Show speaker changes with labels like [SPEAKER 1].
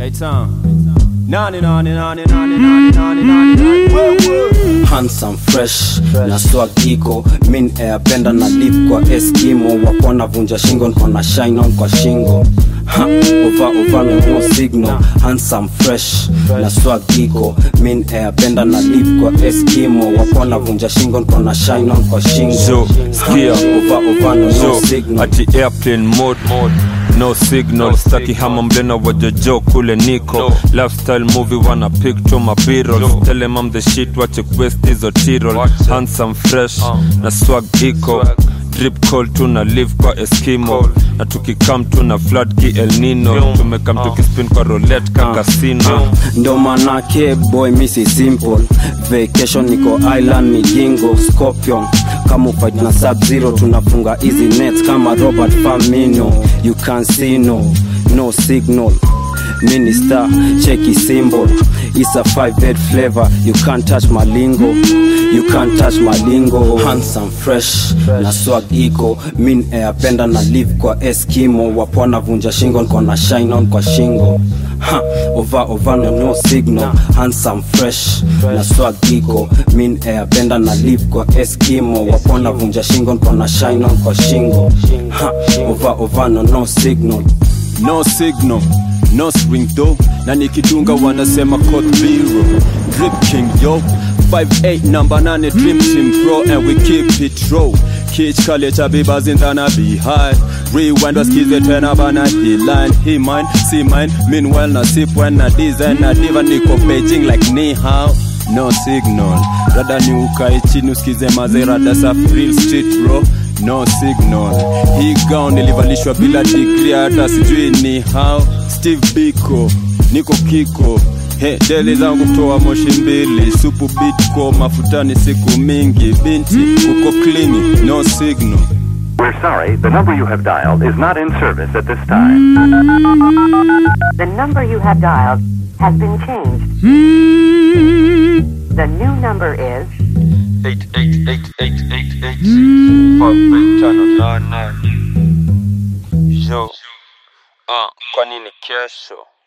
[SPEAKER 1] Hey Tom. Nani nani nani nani nani nani nani nani.
[SPEAKER 2] handsome fresh na swag iko min ayapenda na live kwa eskimo wapona vunja shingo nkona shine on kwa shingo Ha, ova ova no no signal handsome fresh na swag iko min ayapenda na live kwa eskimo wapona vunja shingo nkona shine on kwa shingo
[SPEAKER 3] So, skia.
[SPEAKER 2] ova ova no no
[SPEAKER 3] so
[SPEAKER 2] signal
[SPEAKER 3] ati airplane mode no signal staki hama mblena wajojo kule niko lifestyle movie wana picture mabirol tell them I'm the shit wache quest hizo tirol handsome fresh na swag iko drip call tuna live kwa eskimo na tukikam tuna flood ki el nino tumekam tukispin kwa roulette ka casino
[SPEAKER 2] ndo manake boy misi simple vacation niko island ni jingo scorpion kama fight na sub zero tunafunga easy nets kama robert famino you can see no no signal minister cheki symbol it's a five head flavor you can't touch my lingo you can't touch my lingo handsome fresh na swag iko min ayapenda na live kwa eskimo wapona vunja shingo nkona shine on kwa shingo ha, ova ova no no signal handsome fresh na swag iko min ayapenda na live kwa eskimo wapona vunja shingo nkona shine on kwa shingo ha, ova ova no no signal
[SPEAKER 1] No signal, no swing though. Na nikidunga wanasema code zero. Drip king yo. 58 number 9 dream team pro and we keep it raw. Kich kale cha bibas in tana behind. Rewind wasikize tena bana he line he mine see mine meanwhile na sip when na design na diva niko Beijing like ni hao no signal rada ni ukae chini usikize mazerada sa real street bro no signal hii gown nilivalishwa bila degree hata sijui ni how steve biko niko kiko He, deli zangu kutoa moshi mbili supu bitko mafutani siku mingi binti uko klini no signal
[SPEAKER 4] We're sorry, the number you have dialed is not in service at this time.
[SPEAKER 5] The number you have dialed has been changed. The new number is
[SPEAKER 3] yo ah, kwa nini kesho